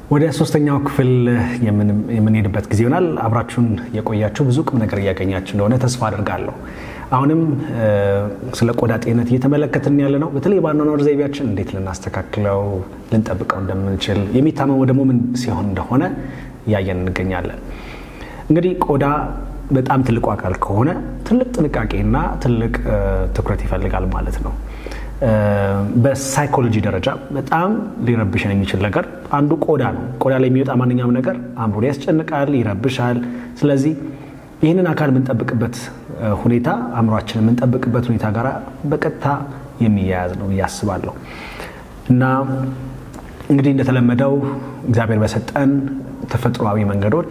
ወደ ሶስተኛው ክፍል የምንሄድበት ጊዜ ይሆናል። አብራችሁን የቆያችሁ ብዙ ቁም ነገር እያገኛችሁ እንደሆነ ተስፋ አድርጋለሁ። አሁንም ስለ ቆዳ ጤንነት እየተመለከትን ያለ ነው። በተለይ በአኗኗር ዘይቤያችን እንዴት ልናስተካክለው ልንጠብቀው እንደምንችል የሚታመመው ደግሞ ምን ሲሆን እንደሆነ እያየን እንገኛለን። እንግዲህ ቆዳ በጣም ትልቁ አካል ከሆነ ትልቅ ጥንቃቄና ትልቅ ትኩረት ይፈልጋል ማለት ነው። በሳይኮሎጂ ደረጃ በጣም ሊረብሽን የሚችል ነገር አንዱ ቆዳ ነው። ቆዳ ላይ የሚወጣ ማንኛውም ነገር አእምሮን ያስጨንቃል፣ ይረብሻል። ስለዚህ ይህንን አካል የምንጠብቅበት ሁኔታ አእምሯችን የምንጠብቅበት ሁኔታ ጋር በቀጥታ የሚያያዝ ነው ብዬ አስባለሁ እና እንግዲህ እንደተለመደው እግዚአብሔር በሰጠን ተፈጥሯዊ መንገዶች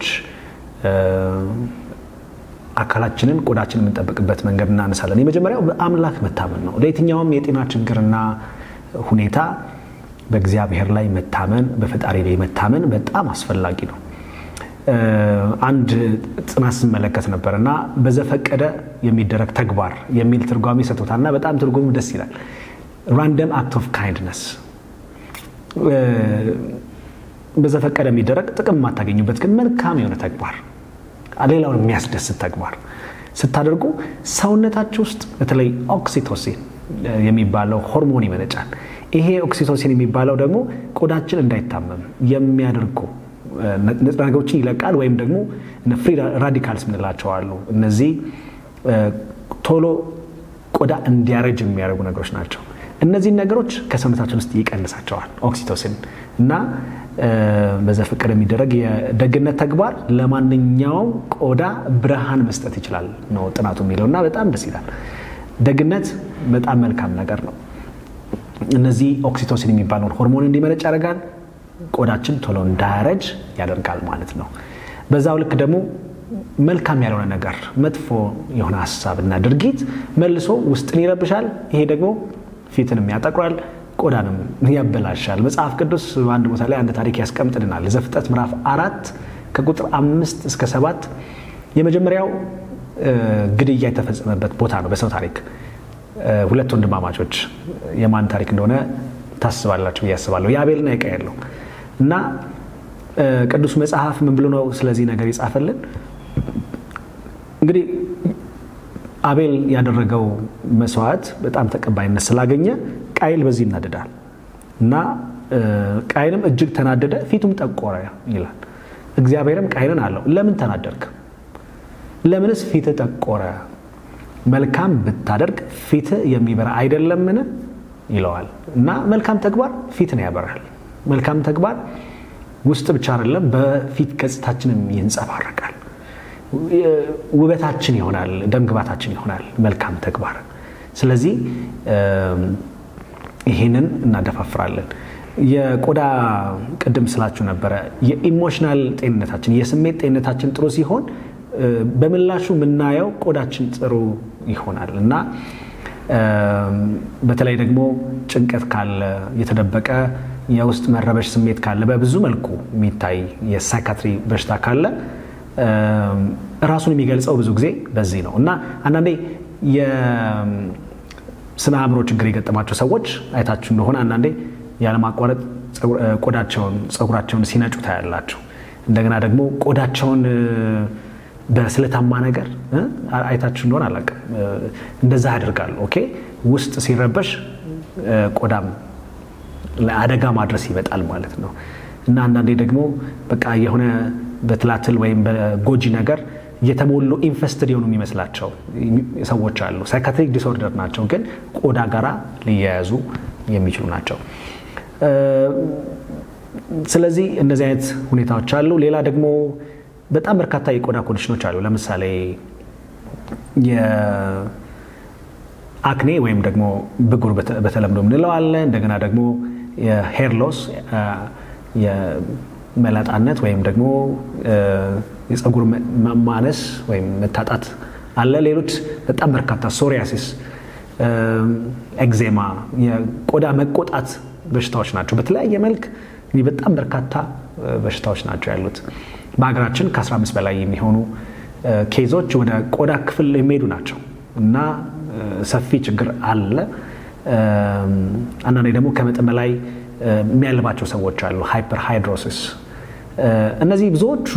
አካላችንን ቆዳችንን የምንጠብቅበት መንገድ እናነሳለን። የመጀመሪያው በአምላክ መታመን ነው። ለየትኛውም የጤና ችግርና ሁኔታ በእግዚአብሔር ላይ መታመን፣ በፈጣሪ ላይ መታመን በጣም አስፈላጊ ነው። አንድ ጥናት ስመለከት ነበር እና በዘፈቀደ የሚደረግ ተግባር የሚል ትርጓሜ ሰጥቶታል እና በጣም ትርጉሙ ደስ ይላል። ራንደም አክት ኦፍ ካይንድነስ በዘፈቀደ የሚደረግ ጥቅም የማታገኙበት ግን መልካም የሆነ ተግባር ሌላውን የሚያስደስት ተግባር ስታደርጉ ሰውነታችሁ ውስጥ በተለይ ኦክሲቶሲን የሚባለው ሆርሞን ይመነጫል። ይሄ ኦክሲቶሲን የሚባለው ደግሞ ቆዳችን እንዳይታመም የሚያደርጉ ንጥረ ነገሮችን ይለቃል። ወይም ደግሞ ፍሪ ራዲካልስ ምንላቸው አሉ። እነዚህ ቶሎ ቆዳ እንዲያረጅ የሚያደርጉ ነገሮች ናቸው። እነዚህን ነገሮች ከሰውነታችን ውስጥ ይቀንሳቸዋል ኦክሲቶሲን እና በዘፈቀደ የሚደረግ የደግነት ተግባር ለማንኛውም ቆዳ ብርሃን መስጠት ይችላል ነው ጥናቱ የሚለው እና በጣም ደስ ይላል። ደግነት በጣም መልካም ነገር ነው። እነዚህ ኦክሲቶሲን የሚባለውን ሆርሞን እንዲመነጭ ያደርጋል። ቆዳችን ቶሎ እንዳያረጅ ያደርጋል ማለት ነው። በዛው ልክ ደግሞ መልካም ያልሆነ ነገር መጥፎ የሆነ ሀሳብ እና ድርጊት መልሶ ውስጥን ይረብሻል። ይሄ ደግሞ ፊትንም ያጠቁራል፣ ቆዳንም ያበላሻል። መጽሐፍ ቅዱስ በአንድ ቦታ ላይ አንድ ታሪክ ያስቀምጥልናል። ዘፍጥረት ምዕራፍ አራት ከቁጥር አምስት እስከ ሰባት የመጀመሪያው ግድያ የተፈጸመበት ቦታ ነው በሰው ታሪክ። ሁለት ወንድማማቾች የማን ታሪክ እንደሆነ ታስባላችሁ ብዬ አስባለሁ። የአቤልና የቃየል ነው እና ቅዱስ መጽሐፍ ምን ብሎ ነው ስለዚህ ነገር ይጻፈልን? እንግዲህ አቤል ያደረገው መስዋዕት በጣም ተቀባይነት ስላገኘ ቃይል በዚህ ይናደዳል እና ቃይልም እጅግ ተናደደ፣ ፊቱም ጠቆረ ይላል። እግዚአብሔርም ቃይልን አለው ለምን ተናደርክ? ለምንስ ፊት ጠቆረ? መልካም ብታደርግ ፊት የሚበራ አይደለምን? ይለዋል እና መልካም ተግባር ፊትን ያበራል። መልካም ተግባር ውስጥ ብቻ አይደለም፣ በፊት ገጽታችንም ይንጸባረቃል። ውበታችን ይሆናል፣ ደምግባታችን ይሆናል መልካም ተግባር። ስለዚህ ይህንን እናደፋፍራለን። የቆዳ ቅድም ስላችሁ ነበረ የኢሞሽናል ጤንነታችን የስሜት ጤንነታችን ጥሩ ሲሆን በምላሹ የምናየው ቆዳችን ጥሩ ይሆናል እና በተለይ ደግሞ ጭንቀት ካለ የተደበቀ የውስጥ መረበሽ ስሜት ካለ በብዙ መልኩ የሚታይ የሳይካትሪ በሽታ ካለ ራሱን የሚገልጸው ብዙ ጊዜ በዚህ ነው እና አንዳንዴ የስነ አእምሮ ችግር የገጠማቸው ሰዎች አይታችሁ እንደሆነ አንዳንዴ ያለማቋረጥ ቆዳቸውን ፀጉራቸውን ሲነጩ ታያላችሁ። እንደገና ደግሞ ቆዳቸውን በስለታማ ነገር አይታችሁ እንደሆነ አላውቅም፣ እንደዛ ያደርጋሉ። ኦኬ ውስጥ ሲረበሽ ቆዳም ለአደጋ ማድረስ ይመጣል ማለት ነው እና አንዳንዴ ደግሞ በቃ የሆነ በትላትል ወይም በጎጂ ነገር የተሞሉ ኢንፈስትድ የሆኑ የሚመስላቸው ሰዎች አሉ። ሳይካትሪክ ዲስኦርደር ናቸው፣ ግን ቆዳ ጋራ ሊያያዙ የሚችሉ ናቸው። ስለዚህ እነዚህ አይነት ሁኔታዎች አሉ። ሌላ ደግሞ በጣም በርካታ የቆዳ ኮንዲሽኖች አሉ። ለምሳሌ የአክኔ ወይም ደግሞ ብጉር በተለምዶ የምንለው አለ። እንደገና ደግሞ የሄር ሎስ የመላጣነት ወይም ደግሞ የፀጉር ማነስ ወይም መታጣት አለ። ሌሎች በጣም በርካታ ሶሪያሲስ፣ ኤግዜማ፣ የቆዳ መቆጣት በሽታዎች ናቸው። በተለያየ መልክ በጣም በርካታ በሽታዎች ናቸው ያሉት። በሀገራችን ከ15 በላይ የሚሆኑ ኬዞች ወደ ቆዳ ክፍል የሚሄዱ ናቸው እና ሰፊ ችግር አለ። አንዳንዴ ደግሞ ከመጠን በላይ የሚያልባቸው ሰዎች አሉ። ሃይፐር ሃይድሮሲስ እነዚህ ብዙዎቹ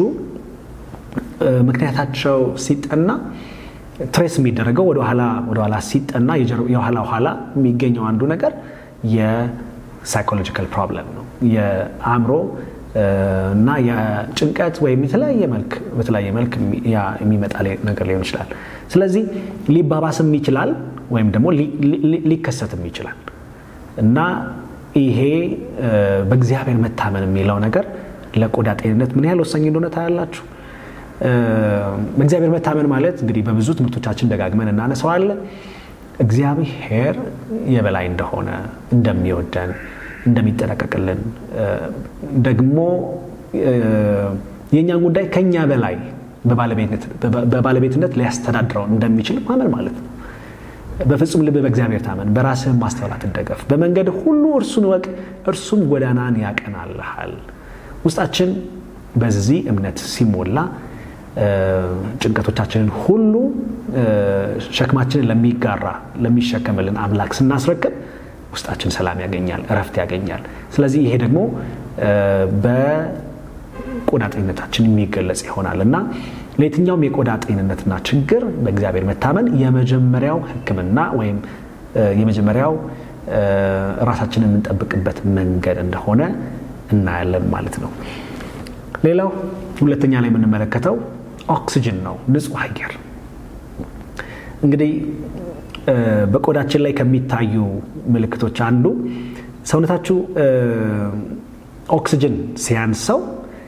ምክንያታቸው ሲጠና ትሬስ የሚደረገው ወደኋላ ወደኋላ ሲጠና የኋላ ኋላ የሚገኘው አንዱ ነገር የሳይኮሎጂካል ፕሮብለም ነው። የአእምሮ እና የጭንቀት ወይም የተለያየ መልክ በተለያየ መልክ የሚመጣ ነገር ሊሆን ይችላል። ስለዚህ ሊባባስም ይችላል ወይም ደግሞ ሊከሰትም ይችላል እና ይሄ በእግዚአብሔር መታመን የሚለው ነገር ለቆዳ ጤንነት ምን ያህል ወሳኝ እንደሆነ ታያላችሁ። በእግዚአብሔር መታመን ማለት እንግዲህ በብዙ ትምህርቶቻችን ደጋግመን እናነሳዋለን። እግዚአብሔር የበላይ እንደሆነ እንደሚወደን፣ እንደሚጠነቀቅልን ደግሞ የእኛን ጉዳይ ከኛ በላይ በባለቤትነት ሊያስተዳድረው እንደሚችል ማመን ማለት ነው። በፍጹም ልብ በእግዚአብሔር ታመን፣ በራስህም ማስተዋል አትደገፍ፣ በመንገድ ሁሉ እርሱን እወቅ፣ እርሱም ጎዳናን ያቀናልሃል። ውስጣችን በዚህ እምነት ሲሞላ ጭንቀቶቻችንን ሁሉ ሸክማችንን ለሚጋራ ለሚሸከምልን አምላክ ስናስረክብ ውስጣችን ሰላም ያገኛል፣ እረፍት ያገኛል። ስለዚህ ይሄ ደግሞ በቆዳ ጤንነታችን የሚገለጽ ይሆናል እና ለየትኛውም የቆዳ ጤንነትና ችግር በእግዚአብሔር መታመን የመጀመሪያው ሕክምና ወይም የመጀመሪያው ራሳችንን የምንጠብቅበት መንገድ እንደሆነ እናያለን ማለት ነው። ሌላው ሁለተኛ ላይ የምንመለከተው ኦክሲጅን ነው፣ ንጹህ አየር። እንግዲህ በቆዳችን ላይ ከሚታዩ ምልክቶች አንዱ ሰውነታችሁ ኦክሲጅን ሲያንሰው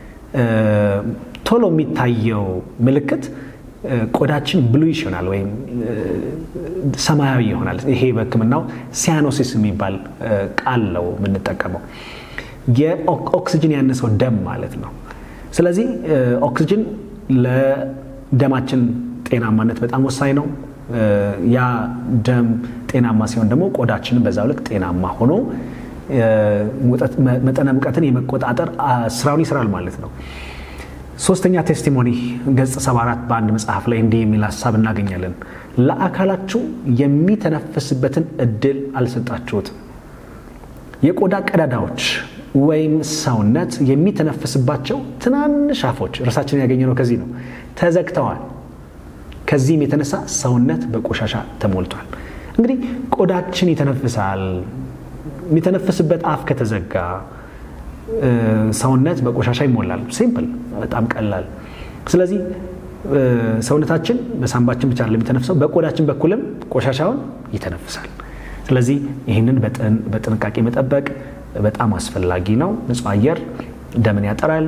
ቶሎ የሚታየው ምልክት ቆዳችን ብሉይሽ ይሆናል ወይም ሰማያዊ ይሆናል። ይሄ በሕክምናው ሲያኖሲስ የሚባል ቃል ነው የምንጠቀመው። የኦክሲጅን ያነሰው ደም ማለት ነው። ስለዚህ ኦክሲጅን ለደማችን ጤናማነት በጣም ወሳኝ ነው። ያ ደም ጤናማ ሲሆን ደግሞ ቆዳችንን በዛው ልክ ጤናማ ሆኖ መጠነ ሙቀትን የመቆጣጠር ስራውን ይስራል ማለት ነው። ሶስተኛ ቴስቲሞኒ ገጽ 74 በአንድ መጽሐፍ ላይ እንዲህ የሚል ሀሳብ እናገኛለን። ለአካላችሁ የሚተነፍስበትን እድል አልሰጣችሁትም። የቆዳ ቀዳዳዎች ወይም ሰውነት የሚተነፍስባቸው ትናንሽ አፎች እርሳችንን ያገኘነው ከዚህ ነው፣ ተዘግተዋል። ከዚህም የተነሳ ሰውነት በቆሻሻ ተሞልቷል። እንግዲህ ቆዳችን ይተነፍሳል። የሚተነፍስበት አፍ ከተዘጋ ሰውነት በቆሻሻ ይሞላል። ሲምፕል፣ በጣም ቀላል። ስለዚህ ሰውነታችን በሳንባችን ብቻ የሚተነፍሰው በቆዳችን በኩልም ቆሻሻውን ይተነፍሳል። ስለዚህ ይህንን በጥንቃቄ መጠበቅ በጣም አስፈላጊ ነው። ንጹህ አየር ደምን ያጠራል።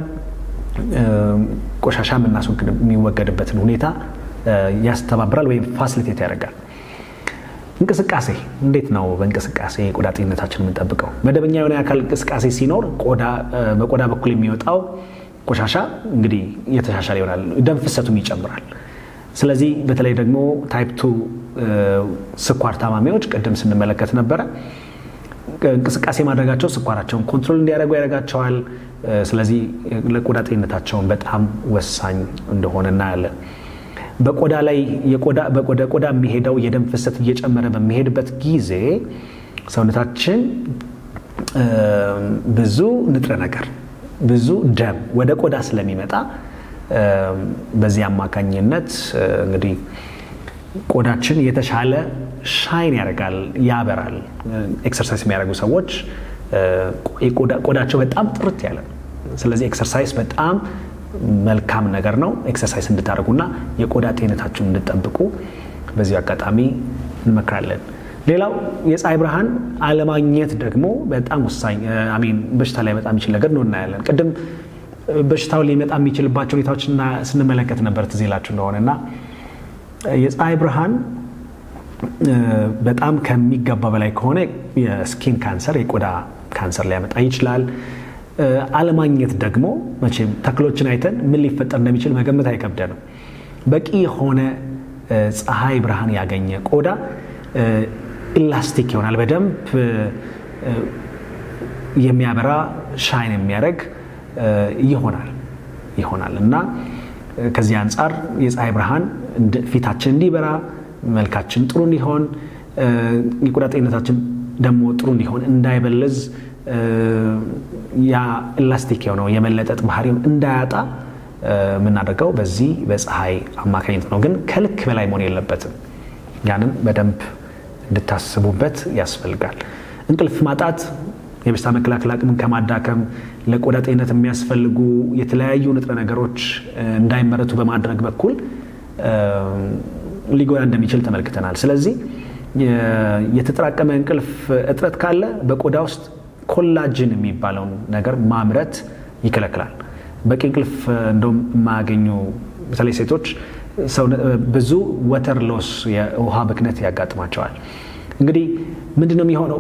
ቆሻሻ የሚወገድበትን ሁኔታ ያስተባብራል ወይም ፋሲሊቴት ያደርጋል። እንቅስቃሴ እንዴት ነው? በእንቅስቃሴ የቆዳ ጤንነታችን የምንጠብቀው መደበኛ የሆነ የአካል እንቅስቃሴ ሲኖር በቆዳ በኩል የሚወጣው ቆሻሻ እንግዲህ እየተሻሻለ ይሆናል፣ ደም ፍሰቱም ይጨምራል። ስለዚህ በተለይ ደግሞ ታይፕ ቱ ስኳር ታማሚዎች ቅድም ስንመለከት ነበረ እንቅስቃሴ ማድረጋቸው ስኳራቸውን ኮንትሮል እንዲያደርጉ ያደርጋቸዋል። ስለዚህ ለቆዳ ጤንነታቸውን በጣም ወሳኝ እንደሆነ እናያለን። በቆዳ ላይ ወደ ቆዳ የሚሄደው የደም ፍሰት እየጨመረ በሚሄድበት ጊዜ ሰውነታችን ብዙ ንጥረ ነገር ብዙ ደም ወደ ቆዳ ስለሚመጣ በዚህ አማካኝነት እንግዲህ ቆዳችን የተሻለ ሻይን ያደርጋል፣ ያበራል። ኤክሰርሳይዝ የሚያደርጉ ሰዎች ቆዳቸው በጣም ጥርት ያለ ነው። ስለዚህ ኤክሰርሳይዝ በጣም መልካም ነገር ነው። ኤክሰርሳይዝ እንድታደርጉና የቆዳ ጤንነታችሁን እንድጠብቁ በዚሁ አጋጣሚ እንመክራለን። ሌላው የፀሐይ ብርሃን አለማግኘት ደግሞ በጣም ወሳኝ አሚን በሽታ ላይ በጣም የሚችል ነገር ነው እናያለን። ቅድም በሽታው ሊመጣ የሚችልባቸው ሁኔታዎች ስንመለከት ነበር ትዝ ይላችሁ እንደሆነ እና የፀሐይ ብርሃን በጣም ከሚገባ በላይ ከሆነ የስኪን ካንሰር የቆዳ ካንሰር ሊያመጣ ይችላል። አለማግኘት ደግሞ መቼም ተክሎችን አይተን ምን ሊፈጠር እንደሚችል መገመት አይከብደንም። በቂ የሆነ ፀሐይ ብርሃን ያገኘ ቆዳ ኢላስቲክ ይሆናል። በደንብ የሚያበራ ሻይን የሚያደርግ ይሆናል ይሆናል እና ከዚህ አንጻር የፀሐይ ብርሃን ፊታችን እንዲበራ መልካችን ጥሩ እንዲሆን የቆዳ ጤንነታችን ደግሞ ጥሩ እንዲሆን እንዳይበለዝ ያ ኤላስቲክ የሆነው የመለጠጥ ባህሪውን እንዳያጣ የምናደርገው በዚህ በፀሐይ አማካኝነት ነው። ግን ከልክ በላይ መሆን የለበትም። ያንን በደንብ እንድታስቡበት ያስፈልጋል። እንቅልፍ ማጣት የበሽታ መከላከል አቅምን ከማዳከም ለቆዳ ጤንነት የሚያስፈልጉ የተለያዩ ንጥረ ነገሮች እንዳይመረቱ በማድረግ በኩል ሊጎዳ እንደሚችል ተመልክተናል። ስለዚህ የተጠራቀመ እንቅልፍ እጥረት ካለ በቆዳ ውስጥ ኮላጅን የሚባለውን ነገር ማምረት ይከለክላል። በቂ እንቅልፍ እንደውም የማያገኙ በተለይ ሴቶች ብዙ ወተር ሎስ የውሃ ብክነት ያጋጥማቸዋል። እንግዲህ ምንድን ነው የሚሆነው?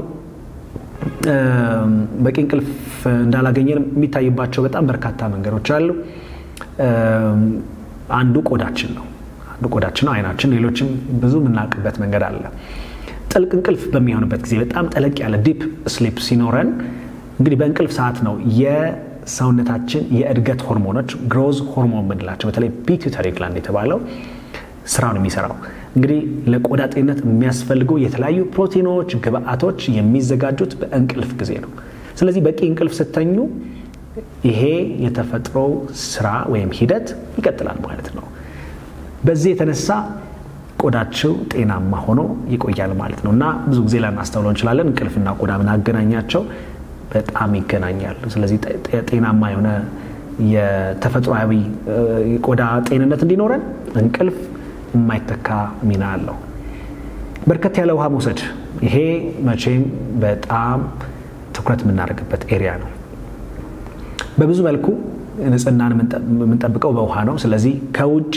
በቂ እንቅልፍ እንዳላገኘን የሚታይባቸው በጣም በርካታ መንገዶች አሉ። አንዱ ቆዳችን ነው። አንዱ ቆዳችን ነው፣ አይናችን፣ ሌሎችም ብዙ የምናውቅበት መንገድ አለ። ጥልቅ እንቅልፍ በሚሆንበት ጊዜ በጣም ጠለቅ ያለ ዲፕ ስሊፕ ሲኖረን እንግዲህ በእንቅልፍ ሰዓት ነው የሰውነታችን የእድገት ሆርሞኖች ግሮዝ ሆርሞን የምንላቸው በተለይ ፒቱተሪ ግላንድ የተባለው ስራውን የሚሰራው እንግዲህ ለቆዳ ጤንነት የሚያስፈልጉ የተለያዩ ፕሮቲኖች፣ ግብአቶች የሚዘጋጁት በእንቅልፍ ጊዜ ነው። ስለዚህ በቂ እንቅልፍ ስተኙ ይሄ የተፈጥሮ ስራ ወይም ሂደት ይቀጥላል ማለት ነው። በዚህ የተነሳ ቆዳቸው ጤናማ ሆኖ ይቆያል ማለት ነው እና ብዙ ጊዜ ላናስተውለው እንችላለን። እንቅልፍና ቆዳ ምን አገናኛቸው? በጣም ይገናኛል። ስለዚህ ጤናማ የሆነ የተፈጥሯዊ ቆዳ ጤንነት እንዲኖረን እንቅልፍ የማይተካ ሚና አለው። በርከት ያለ ውሃ መውሰድ፣ ይሄ መቼም በጣም ትኩረት የምናደርግበት ኤሪያ ነው። በብዙ መልኩ ንጽህናን የምንጠብቀው በውሃ ነው። ስለዚህ ከውጭ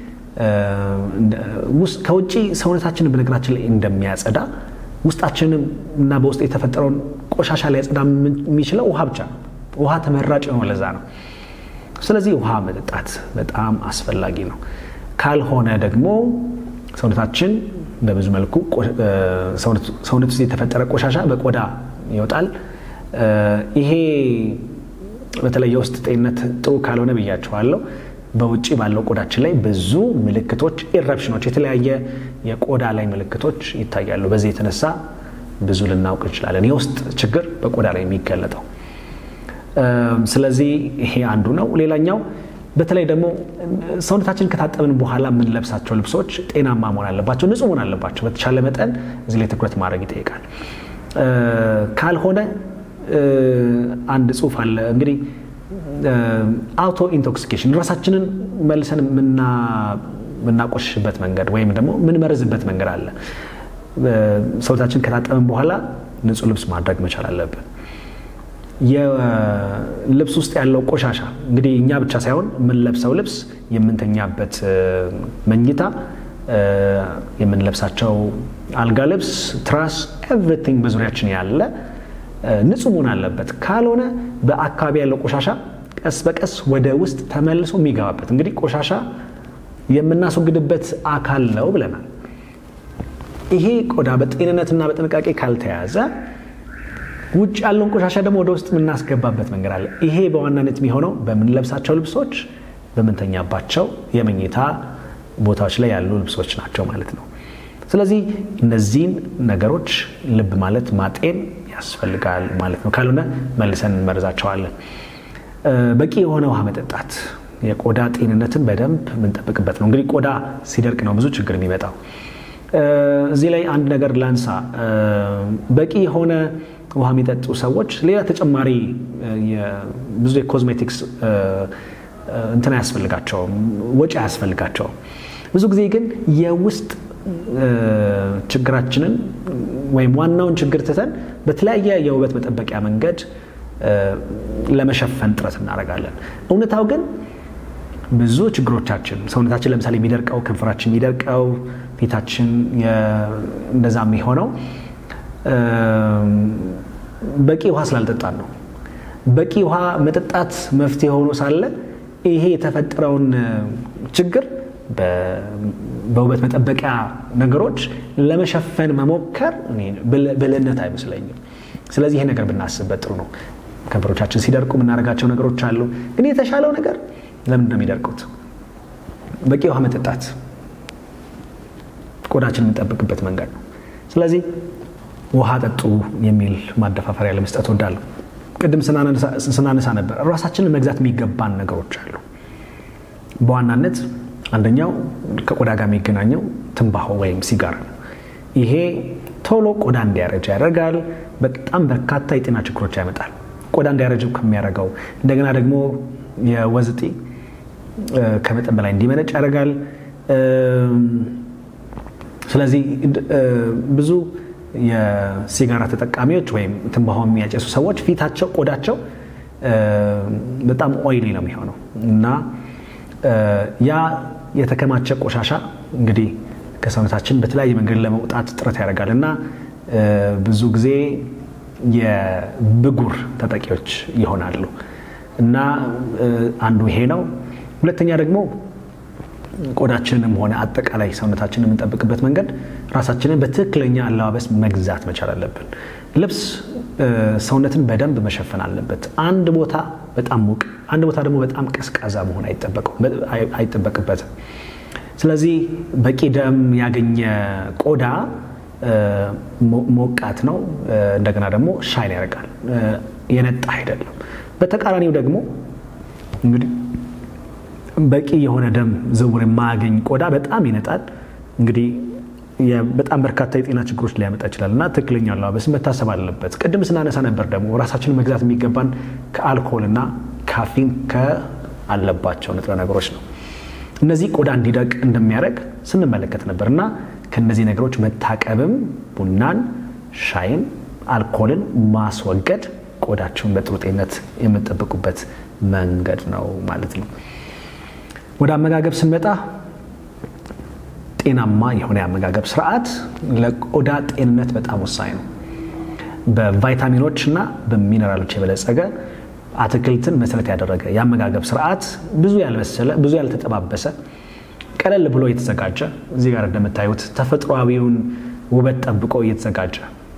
ከውጭ ሰውነታችንን በነገራችን ላይ እንደሚያጸዳ ውስጣችንም እና በውስጥ የተፈጠረውን ቆሻሻ ሊያጸዳ የሚችለው ውሃ ብቻ ነው። ውሃ ተመራጭ የሆነ ለዛ ነው። ስለዚህ ውሃ መጠጣት በጣም አስፈላጊ ነው። ካልሆነ ደግሞ ሰውነታችን በብዙ መልኩ ሰውነት ውስጥ የተፈጠረ ቆሻሻ በቆዳ ይወጣል። ይሄ በተለይ የውስጥ ጤንነት ጥሩ ካልሆነ ብያቸዋለሁ። በውጭ ባለው ቆዳችን ላይ ብዙ ምልክቶች ኢረፕሽኖች፣ የተለያየ የቆዳ ላይ ምልክቶች ይታያሉ። በዚህ የተነሳ ብዙ ልናውቅ እንችላለን። የውስጥ ችግር በቆዳ ላይ የሚገለጠው ስለዚህ ይሄ አንዱ ነው። ሌላኛው በተለይ ደግሞ ሰውነታችን ከታጠብን በኋላ የምንለብሳቸው ልብሶች ጤናማ መሆን አለባቸው፣ ንጹህ መሆን አለባቸው። በተቻለ መጠን እዚህ ላይ ትኩረት ማድረግ ይጠይቃል። ካልሆነ አንድ ጽሑፍ አለ እንግዲህ አውቶ ኢንቶክሲኬሽን ራሳችንን መልሰን የምናቆሽሽበት መንገድ ወይም ደግሞ የምንመርዝበት መንገድ አለ። ሰውነታችን ከታጠብን በኋላ ንጹህ ልብስ ማድረግ መቻል አለብን። የልብስ ውስጥ ያለው ቆሻሻ እንግዲህ እኛ ብቻ ሳይሆን የምንለብሰው ልብስ፣ የምንተኛበት መኝታ፣ የምንለብሳቸው አልጋ ልብስ፣ ትራስ፣ ኤቭሪቲንግ በዙሪያችን ያለ ንጹህ መሆን አለበት። ካልሆነ በአካባቢ ያለው ቆሻሻ ቀስ በቀስ ወደ ውስጥ ተመልሶ የሚገባበት እንግዲህ ቆሻሻ የምናስወግድበት አካል ነው ብለናል። ይሄ ቆዳ በጤንነትና በጥንቃቄ ካልተያዘ ውጭ ያለውን ቆሻሻ ደግሞ ወደ ውስጥ የምናስገባበት መንገድ አለ። ይሄ በዋናነት የሚሆነው በምንለብሳቸው ልብሶች፣ በምንተኛባቸው የመኝታ ቦታዎች ላይ ያሉ ልብሶች ናቸው ማለት ነው። ስለዚህ እነዚህን ነገሮች ልብ ማለት ማጤን ያስፈልጋል ማለት ነው። ካልሆነ መልሰን እንመርዛቸዋለን። በቂ የሆነ ውሃ መጠጣት የቆዳ ጤንነትን በደንብ የምንጠብቅበት ነው። እንግዲህ ቆዳ ሲደርቅ ነው ብዙ ችግር የሚመጣው። እዚህ ላይ አንድ ነገር ላንሳ። በቂ የሆነ ውሃ የሚጠጡ ሰዎች ሌላ ተጨማሪ ብዙ የኮዝሜቲክስ እንትን አያስፈልጋቸውም፣ ወጪ አያስፈልጋቸውም። ብዙ ጊዜ ግን የውስጥ ችግራችንን ወይም ዋናውን ችግር ትተን በተለያየ የውበት መጠበቂያ መንገድ ለመሸፈን ጥረት እናደርጋለን። እውነታው ግን ብዙ ችግሮቻችን ሰውነታችን ለምሳሌ የሚደርቀው ከንፈራችን የሚደርቀው ፊታችን እንደዛ የሚሆነው በቂ ውሃ ስላልጠጣን ነው። በቂ ውሃ መጠጣት መፍትሄ ሆኖ ሳለ ይሄ የተፈጠረውን ችግር በውበት መጠበቂያ ነገሮች ለመሸፈን መሞከር ብልህነት አይመስለኝም። ስለዚህ ይሄ ነገር ብናስብበት ጥሩ ነው። ከንፈሮቻችን ሲደርቁ የምናደርጋቸው ነገሮች አሉ። ግን የተሻለው ነገር ለምንድን ነው የሚደርቁት? በቂ ውሃ መጠጣት ቆዳችን የምንጠብቅበት መንገድ ነው። ስለዚህ ውሃ ጠጡ የሚል ማደፋፈሪያ ለመስጠት ወዳለሁ። ቅድም ስናነሳ ነበር ራሳችንን መግዛት የሚገባን ነገሮች አሉ። በዋናነት አንደኛው ከቆዳ ጋር የሚገናኘው ትንባሆ ወይም ሲጋራ ነው። ይሄ ቶሎ ቆዳ እንዲያረጅ ያደርጋል። በጣም በርካታ የጤና ችግሮች ያመጣል። ቆዳ እንዲያረጅ ከሚያደርገው እንደገና ደግሞ የወዝ እጢ ከመጠን በላይ እንዲመነጭ ያደርጋል። ስለዚህ ብዙ የሲጋራ ተጠቃሚዎች ወይም ትንባሆ የሚያጨሱ ሰዎች ፊታቸው፣ ቆዳቸው በጣም ኦይሊ ነው የሚሆነው እና ያ የተከማቸ ቆሻሻ እንግዲህ ከሰውነታችን በተለያየ መንገድ ለመውጣት ጥረት ያደርጋል እና ብዙ ጊዜ የብጉር ተጠቂዎች ይሆናሉ እና አንዱ ይሄ ነው። ሁለተኛ ደግሞ ቆዳችንንም ሆነ አጠቃላይ ሰውነታችንን የምንጠብቅበት መንገድ ራሳችንን በትክክለኛ አለባበስ መግዛት መቻል አለብን። ልብስ ሰውነትን በደንብ መሸፈን አለበት። አንድ ቦታ በጣም ሙቅ፣ አንድ ቦታ ደግሞ በጣም ቀዝቃዛ መሆን አይጠበቅበትም። ስለዚህ በቂ ደም ያገኘ ቆዳ ሞቃት ነው፣ እንደገና ደግሞ ሻይን ያደርጋል፣ የነጣ አይደለም። በተቃራኒው ደግሞ እንግዲህ በቂ የሆነ ደም ዝውውር የማያገኝ ቆዳ በጣም ይነጣል። እንግዲህ በጣም በርካታ የጤና ችግሮች ሊያመጣ ይችላል እና ትክክለኛ አለባበስ መታሰብ አለበት። ቅድም ስናነሳ ነበር ደግሞ ራሳችንን መግዛት የሚገባን ከአልኮል እና ካፊን ከአለባቸው ንጥረ ነገሮች ነው። እነዚህ ቆዳ እንዲደቅ እንደሚያደርግ ስንመለከት ነበር እና ከእነዚህ ነገሮች መታቀብም ቡናን፣ ሻይን፣ አልኮልን ማስወገድ ቆዳችሁን በጥሩ ጤንነት የምጠብቁበት መንገድ ነው ማለት ነው። ወደ አመጋገብ ስንመጣ ጤናማ የሆነ የአመጋገብ ስርዓት ለቆዳ ጤንነት በጣም ወሳኝ ነው። በቫይታሚኖች እና በሚነራሎች የበለጸገ አትክልትን መሰረት ያደረገ የአመጋገብ ስርዓት ብዙ ያልበሰለ ብዙ ያልተጠባበሰ ቀለል ብሎ የተዘጋጀ እዚህ ጋር እንደምታዩት ተፈጥሯዊውን ውበት ጠብቆ እየተዘጋጀ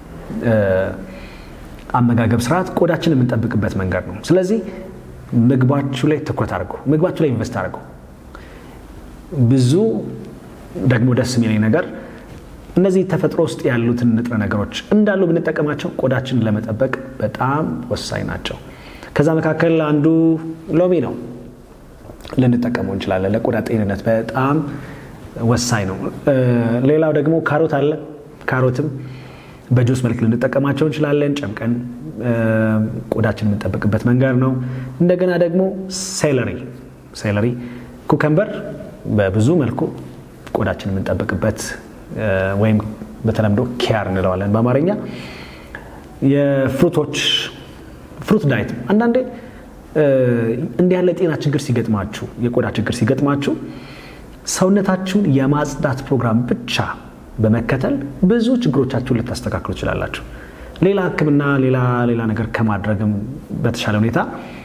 አመጋገብ ስርዓት ቆዳችን የምንጠብቅበት መንገድ ነው። ስለዚህ ምግባችሁ ላይ ትኩረት አድርገው፣ ምግባችሁ ላይ ኢንቨስት አድርገው። ብዙ ደግሞ ደስ የሚለኝ ነገር እነዚህ ተፈጥሮ ውስጥ ያሉትን ንጥረ ነገሮች እንዳሉ ብንጠቀማቸው ቆዳችንን ለመጠበቅ በጣም ወሳኝ ናቸው። ከዛ መካከል አንዱ ሎሚ ነው። ልንጠቀመው እንችላለን። ለቆዳ ጤንነት በጣም ወሳኝ ነው። ሌላው ደግሞ ካሮት አለ። ካሮትም በጁስ መልክ ልንጠቀማቸው እንችላለን። ጨምቀን ቆዳችን የምንጠብቅበት መንገድ ነው። እንደገና ደግሞ ሴለሪ ሴለሪ፣ ኩከምበር በብዙ መልኩ ቆዳችን የምንጠብቅበት ወይም በተለምዶ ኪያር እንለዋለን በአማርኛ የፍሩቶች ፍሩት ዳይት አንዳንዴ እንዲህ ያለ ጤና ችግር ሲገጥማችሁ የቆዳ ችግር ሲገጥማችሁ ሰውነታችሁን የማጽዳት ፕሮግራም ብቻ በመከተል ብዙ ችግሮቻችሁን ልታስተካክሉ ትችላላችሁ። ሌላ ሕክምና ሌላ ሌላ ነገር ከማድረግም በተሻለ ሁኔታ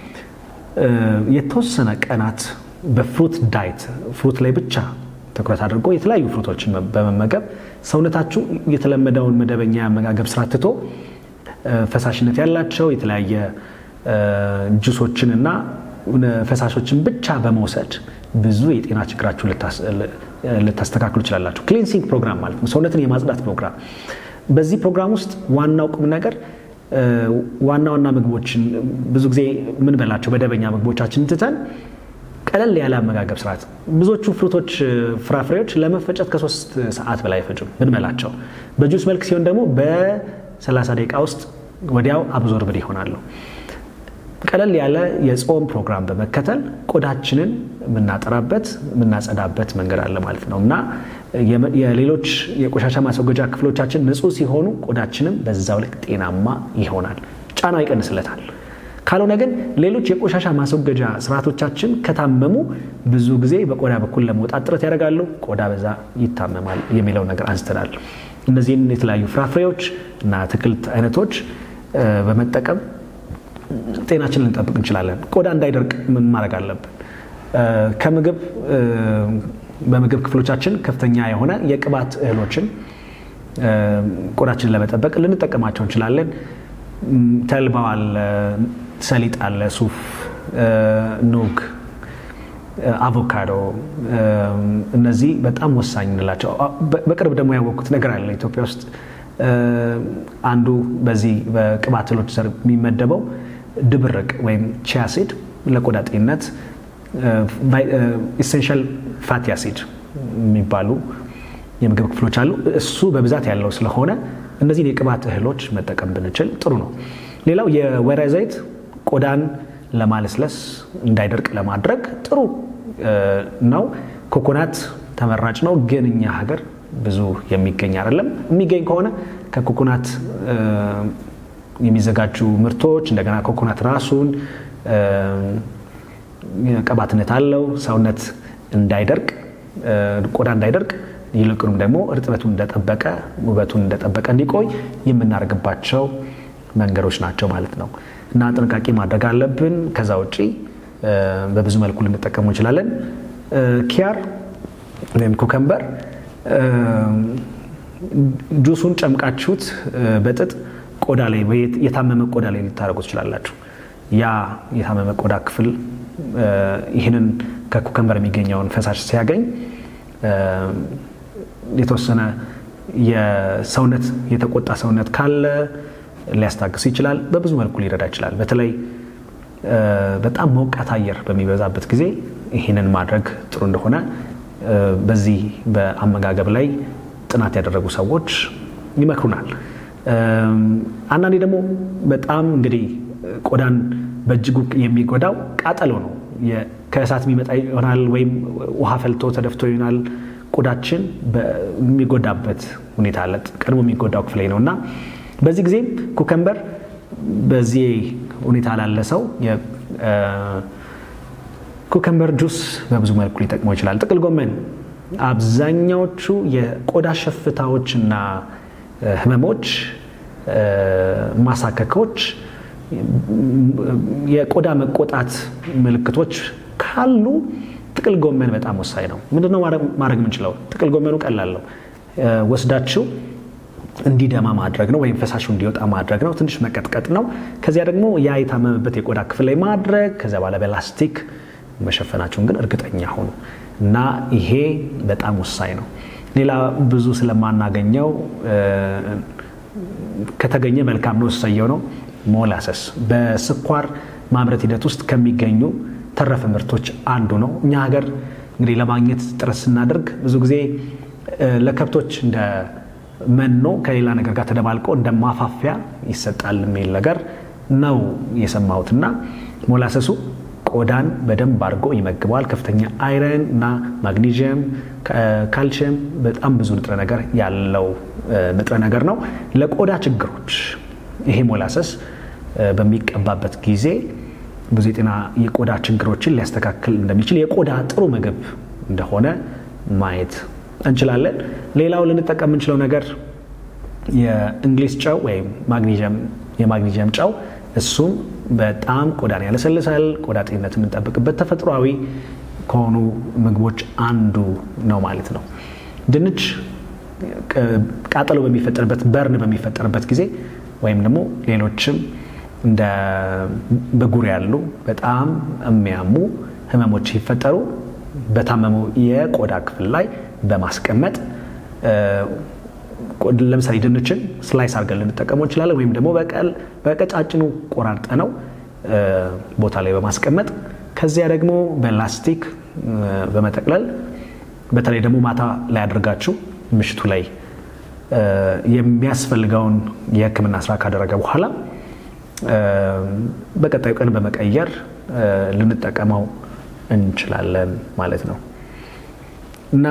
የተወሰነ ቀናት በፍሩት ዳይት ፍሩት ላይ ብቻ ትኩረት አድርጎ የተለያዩ ፍሩቶችን በመመገብ ሰውነታችሁ የተለመደውን መደበኛ የአመጋገብ ስራ ትቶ ፈሳሽነት ያላቸው የተለያየ ጁሶችን እና ፈሳሾችን ብቻ በመውሰድ ብዙ የጤና ችግራችሁን ልታስተካክሉ ትችላላችሁ። ክሊንሲንግ ፕሮግራም ማለት ነው፣ ሰውነትን የማጽዳት ፕሮግራም። በዚህ ፕሮግራም ውስጥ ዋናው ቁም ነገር ዋና ዋና ምግቦችን ብዙ ጊዜ የምንበላቸው መደበኛ ምግቦቻችን ትተን ቀለል ያለ አመጋገብ ስርዓት። ብዙዎቹ ፍሩቶች፣ ፍራፍሬዎች ለመፈጨት ከሶስት ሰዓት በላይ አይፈጩም ብንበላቸው። በጁስ መልክ ሲሆን ደግሞ በ30 ደቂቃ ውስጥ ወዲያው አብዞርብድ ይሆናሉ። ቀለል ያለ የጾም ፕሮግራም በመከተል ቆዳችንን የምናጠራበት የምናጸዳበት መንገድ አለ ማለት ነው እና የሌሎች የቆሻሻ ማስወገጃ ክፍሎቻችን ንጹህ ሲሆኑ ቆዳችንም በዛው ልክ ጤናማ ይሆናል፣ ጫናው ይቀንስለታል። ካልሆነ ግን ሌሎች የቆሻሻ ማስወገጃ ስርዓቶቻችን ከታመሙ ብዙ ጊዜ በቆዳ በኩል ለመውጣት ጥረት ያደርጋሉ፣ ቆዳ በዛ ይታመማል የሚለው ነገር አንስተናል። እነዚህን የተለያዩ ፍራፍሬዎች እና አትክልት አይነቶች በመጠቀም ጤናችንን ልንጠብቅ እንችላለን። ቆዳ እንዳይደርቅ ምን ማድረግ አለብን? ከምግብ በምግብ ክፍሎቻችን ከፍተኛ የሆነ የቅባት እህሎችን ቆዳችንን ለመጠበቅ ልንጠቀማቸው እንችላለን። ተልባ አለ፣ ሰሊጥ አለ፣ ሱፍ፣ ኑግ፣ አቮካዶ እነዚህ በጣም ወሳኝ እንላቸው። በቅርብ ደግሞ ያወቅኩት ነገር አለ ኢትዮጵያ ውስጥ አንዱ በዚህ በቅባት እህሎች ዘር የሚመደበው ድብርቅ ወይም ቺያ ሲድ ለቆዳ ጤንነት ኢሴንሻል ፋቲ አሲድ የሚባሉ የምግብ ክፍሎች አሉ። እሱ በብዛት ያለው ስለሆነ እነዚህን የቅባት እህሎች መጠቀም ብንችል ጥሩ ነው። ሌላው የወይራ ዘይት ቆዳን ለማለስለስ እንዳይደርቅ ለማድረግ ጥሩ ነው። ኮኮናት ተመራጭ ነው፣ ግን እኛ ሀገር ብዙ የሚገኝ አይደለም። የሚገኝ ከሆነ ከኮኮናት የሚዘጋጁ ምርቶች እንደገና ኮኮናት ራሱን ቅባትነት አለው። ሰውነት እንዳይደርቅ ቆዳ እንዳይደርቅ ይልቁንም ደግሞ እርጥበቱን እንደጠበቀ ውበቱን እንደጠበቀ እንዲቆይ የምናደርግባቸው መንገዶች ናቸው ማለት ነው እና ጥንቃቄ ማድረግ አለብን። ከዛ ውጪ በብዙ መልኩ ልንጠቀሙ እንችላለን። ኪያር ወይም ኩከምበር ጁሱን ጨምቃችሁት በጥጥ ቆዳ ላይ የታመመ ቆዳ ላይ ልታደርጉ ትችላላችሁ። ያ የታመመ ቆዳ ክፍል ይህንን ከኩከምበር የሚገኘውን ፈሳሽ ሲያገኝ የተወሰነ የሰውነት የተቆጣ ሰውነት ካለ ሊያስታግስ ይችላል። በብዙ መልኩ ሊረዳ ይችላል። በተለይ በጣም ሞቃት አየር በሚበዛበት ጊዜ ይህንን ማድረግ ጥሩ እንደሆነ በዚህ በአመጋገብ ላይ ጥናት ያደረጉ ሰዎች ይመክሩናል። አንዳንዴ ደግሞ በጣም እንግዲህ ቆዳን በእጅጉ የሚጎዳው ቃጠሎ ነው። ከእሳት የሚመጣ ይሆናል ወይም ውሃ ፈልቶ ተደፍቶ ይሆናል። ቆዳችን የሚጎዳበት ሁኔታ አለ። ቀድሞ የሚጎዳው ክፍል ነው እና በዚህ ጊዜ ኩከምበር በዚህ ሁኔታ ላለ ሰው ኩከምበር ጁስ በብዙ መልኩ ሊጠቅመው ይችላል። ጥቅል ጎመን አብዛኛዎቹ የቆዳ ሸፍታዎች እና ህመሞች፣ ማሳከኮች፣ የቆዳ መቆጣት ምልክቶች ካሉ ጥቅል ጎመን በጣም ወሳኝ ነው። ምንድነው ማድረግ የምንችለው? ጥቅል ጎመኑ ቀላል ነው። ወስዳችሁ እንዲደማ ማድረግ ነው፣ ወይም ፈሳሹ እንዲወጣ ማድረግ ነው። ትንሽ መቀጥቀጥ ነው። ከዚያ ደግሞ ያ የታመመበት የቆዳ ክፍል ላይ ማድረግ፣ ከዚያ በኋላ በላስቲክ መሸፈናቸውን ግን እርግጠኛ ሆኑ እና ይሄ በጣም ወሳኝ ነው። ሌላ ብዙ ስለማናገኘው ከተገኘ መልካም ነው፣ እሰየው ነው። ሞላሰስ በስኳር ማምረት ሂደት ውስጥ ከሚገኙ ተረፈ ምርቶች አንዱ ነው። እኛ ሀገር እንግዲህ ለማግኘት ጥረት ስናደርግ ብዙ ጊዜ ለከብቶች እንደ መኖ ከሌላ ነገር ጋር ተደባልቆ እንደ ማፋፊያ ይሰጣል የሚል ነገር ነው የሰማሁት እና ሞላሰሱ ቆዳን በደንብ አድርጎ ይመግበዋል። ከፍተኛ አይረን እና ማግኒዥየም፣ ካልሽየም በጣም ብዙ ንጥረ ነገር ያለው ንጥረ ነገር ነው። ለቆዳ ችግሮች ይሄ ሞላሰስ በሚቀባበት ጊዜ ብዙ የጤና የቆዳ ችግሮችን ሊያስተካክል እንደሚችል የቆዳ ጥሩ ምግብ እንደሆነ ማየት እንችላለን። ሌላው ልንጠቀም የምንችለው ነገር የእንግሊዝ ጨው ወይም የማግኒዥየም ጨው እሱም በጣም ቆዳን ያለሰልሳል። ቆዳ ጤንነት የምንጠብቅበት ተፈጥሯዊ ከሆኑ ምግቦች አንዱ ነው ማለት ነው። ድንች ቃጠሎ በሚፈጠርበት በርን በሚፈጠርበት ጊዜ ወይም ደግሞ ሌሎችም እንደ ብጉር ያሉ በጣም የሚያሙ ህመሞች ሲፈጠሩ በታመመው የቆዳ ክፍል ላይ በማስቀመጥ ለምሳሌ ድንችን ስላይስ አድርገን ልንጠቀመው እንችላለን። ወይም ደግሞ በቀጫጭኑ ቆራርጠ ነው ቦታ ላይ በማስቀመጥ ከዚያ ደግሞ በላስቲክ በመጠቅለል በተለይ ደግሞ ማታ ላይ አድርጋችሁ ምሽቱ ላይ የሚያስፈልገውን የሕክምና ስራ ካደረገ በኋላ በቀጣዩ ቀን በመቀየር ልንጠቀመው እንችላለን ማለት ነው እና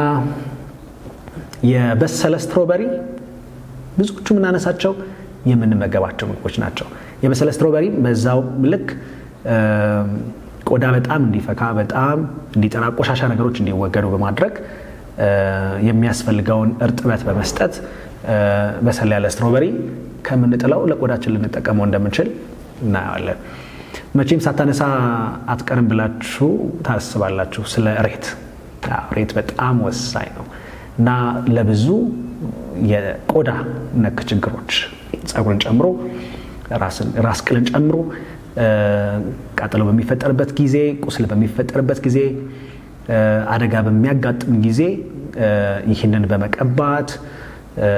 የበሰለ ስትሮበሪ ብዙዎቹ የምናነሳቸው የምንመገባቸው ምግቦች ናቸው። የበሰለ ስትሮበሪ በዛው ልክ ቆዳ በጣም እንዲፈካ በጣም እንዲጠራ ቆሻሻ ነገሮች እንዲወገዱ በማድረግ የሚያስፈልገውን እርጥበት በመስጠት በሰል ያለ ስትሮበሪ ከምንጥለው ለቆዳችን ልንጠቀመው እንደምንችል እናየዋለን። መቼም ሳታነሳ አትቀርም ብላችሁ ታስባላችሁ ስለ ሬት። ሬት በጣም ወሳኝ ነው እና ለብዙ የቆዳ ነክ ችግሮች ፀጉርን ጨምሮ ራስ ቅልን ጨምሮ ቃጠሎ በሚፈጠርበት ጊዜ፣ ቁስል በሚፈጠርበት ጊዜ፣ አደጋ በሚያጋጥም ጊዜ ይህንን በመቀባት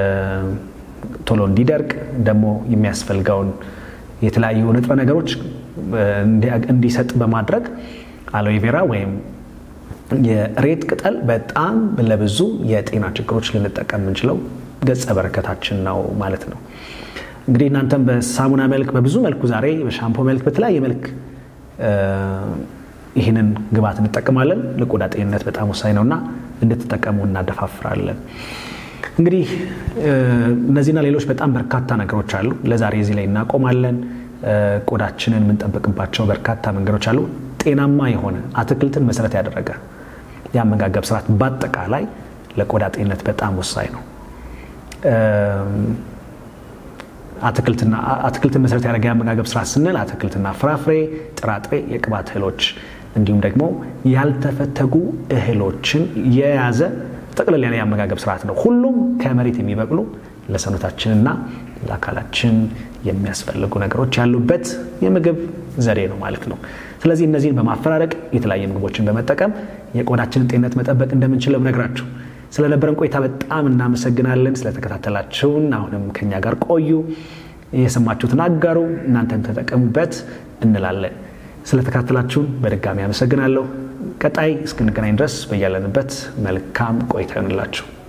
ቶሎ እንዲደርቅ ደግሞ የሚያስፈልገውን የተለያዩ ንጥረ ነገሮች እንዲሰጥ በማድረግ አሎቬራ ወይም የሬት ቅጠል በጣም ለብዙ የጤና ችግሮች ልንጠቀም የምንችለው ገጸ በረከታችን ነው ማለት ነው። እንግዲህ እናንተም በሳሙና መልክ በብዙ መልኩ ዛሬ በሻምፖ መልክ በተለያየ መልክ ይህንን ግብዓት እንጠቀማለን። ለቆዳ ጤንነት በጣም ወሳኝ ነውና እንድትጠቀሙ እናደፋፍራለን። እንግዲህ እነዚህና ሌሎች በጣም በርካታ ነገሮች አሉ። ለዛሬ እዚህ ላይ እናቆማለን። ቆዳችንን የምንጠብቅባቸው በርካታ መንገዶች አሉ። ጤናማ የሆነ አትክልትን መሰረት ያደረገ የአመጋገብ ስርዓት በአጠቃላይ ለቆዳ ጤንነት በጣም ወሳኝ ነው። አትክልትን መሰረት ያደረገ የአመጋገብ ስርዓት ስንል አትክልትና ፍራፍሬ፣ ጥራጥሬ፣ የቅባት እህሎች እንዲሁም ደግሞ ያልተፈተጉ እህሎችን የያዘ ጠቅለል ያለ የአመጋገብ ስርዓት ነው። ሁሉም ከመሬት የሚበቅሉ ለሰውነታችንና ለአካላችን የሚያስፈልጉ ነገሮች ያሉበት የምግብ ዘዴ ነው ማለት ነው። ስለዚህ እነዚህን በማፈራረቅ የተለያየ ምግቦችን በመጠቀም የቆዳችንን ጤንነት መጠበቅ እንደምንችለው ነግራችሁ ስለነበረን ቆይታ በጣም እናመሰግናለን። ስለተከታተላችሁን አሁንም ከኛ ጋር ቆዩ። የሰማችሁትን አጋሩ፣ እናንተም ተጠቀሙበት እንላለን። ስለተከታተላችሁን በድጋሚ አመሰግናለሁ። ቀጣይ እስክንገናኝ ድረስ በያለንበት መልካም ቆይታ ይሆንላችሁ።